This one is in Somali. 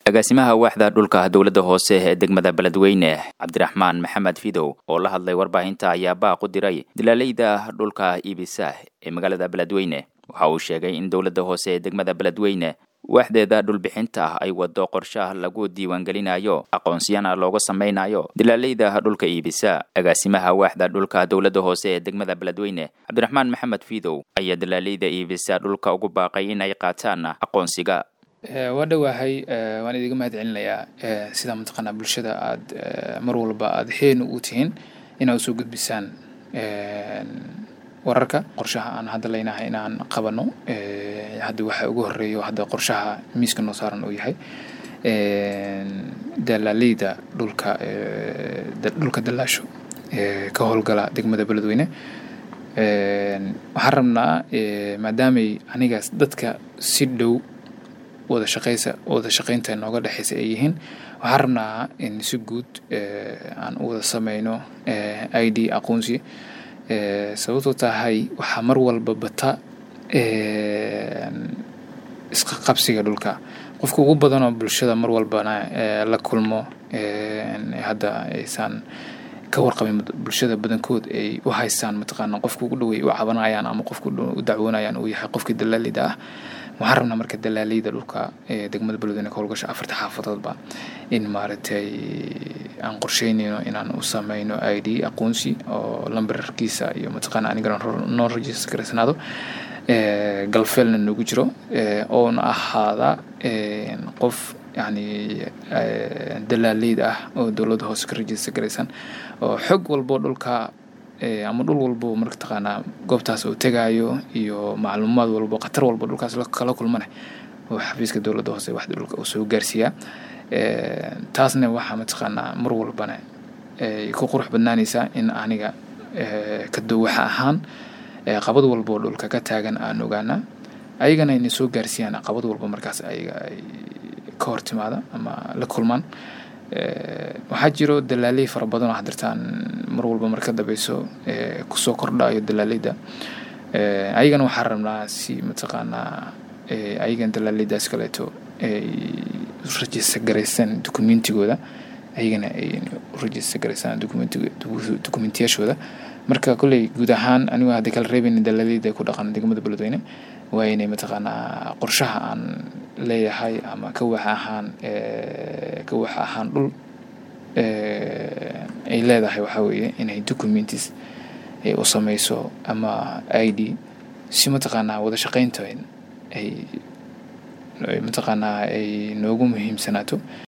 agaasimaha waaxda dhulka dowladda hoose ee degmada beledweyne cabdiraxmaan maxamed fidow oo la hadlay warbaahinta ayaa baaq u diray dilaaleyda dhulka iibisa ee magaalada beledweyne waxa uu sheegay in dowladda hoose ee degmada beledweyne waaxdeeda dhulbixinta ah ay wado qorshaha lagu diiwaangelinayo aqoonsiyana looga samaynayo dilaaleyda dhulka iibisa agaasimaha waaxda dhulka dowladda hoose ee degmada beledweyne cabdiraxmaan maxamed fidow ayaa dilaaleyda iibisa dhulka ugu baaqay in ay qaataan aqoonsiga waa dhowaahay waan idiga mahad celinayaa sida mataqaanaa bulshada aada mar walba aada heen u tihiin inaad usoo gudbisaan wararka qorshaha aan hadda leynahay inaan qabano hadda waxa ugu horeeyo hadda qorshaha miiska noo saaran uu yahay dalaaleyda dhulka dhulka dalaasho ka howlgala degmada beledweyne waxaan rabnaa maadaamay anigaas dadka si dhow wada shaqeysa wada shaqeynta nooga dhexeysa ay yihiin waxaan rabnaa in si guud aan u wada sameyno i d aqoonsi sababtoo tahay waxaa mar walba bata isqa qabsiga dhulka qofka ugu badanoo bulshada mar walbana la kulmo hadda aysan ka warqabin bulshada badankood ay u haystaan mataqaana qofka ugu dhawey u cabanayaan ama qofka u dacwoonayaan uu yahay qofkii dalaalida ah waxaan rabnaa marka dalaaleyda dhulka ee degmada beledweyne ka howlgasha afarta xaafadoodba in maaragtay aan qorsheynayno inaan u sameyno i d aqoonsi oo lambarkiisa iyo mataqaana anigana noo rajista garaysanaado galfeelna noogu jiro oona ahaada qof yani dalaaleyda ah oo dowladda hoose ka rajista garaysan oo xog walbo dhulka ama dhul walbo marka taqaanaa goobtaas uu tegaayo iyo macluumaad walbo khatar walbo dhulkaas kala kulmane oo xafiiska dowladda hoose waxda dhulka uu soo gaarsiiyaa taasna waxaa mataqaanaa mar walbana ay ku qurux badnaanaysaa in aniga ka duwaxa ahaan qabad walbo dhulka ka taagan aan ogaana ayagana inay soo gaarsiiyaan qabad walba markaas ayaga ay ka hor timaada ama la kulmaan waxaa jiro dalaaley fara badan oo hadirtaan mar walba marka dambeyso kusoo kordhayo dalaaleyda ayagana waxaa rabnaa si mataqaanaa ayagan dalaaleydaas kaleeto ay rajista garaysan documentigooda ayagana ay rajista garaysaan documentiyashooda marka kolley guud ahaan anigu hadda kala reebayna dalaaleyda ku dhaqan degmada beledweyne waa inay mataqaanaa qorshaha aan leeyahay ama ka waxa ahaan ka waxa ahaan dhul ay leedahay waxaa weeye inay documentis ay u sameyso ama i d si mataqaanaa wada shaqeynta ay mataqaanaa ay noogu muhiimsanaato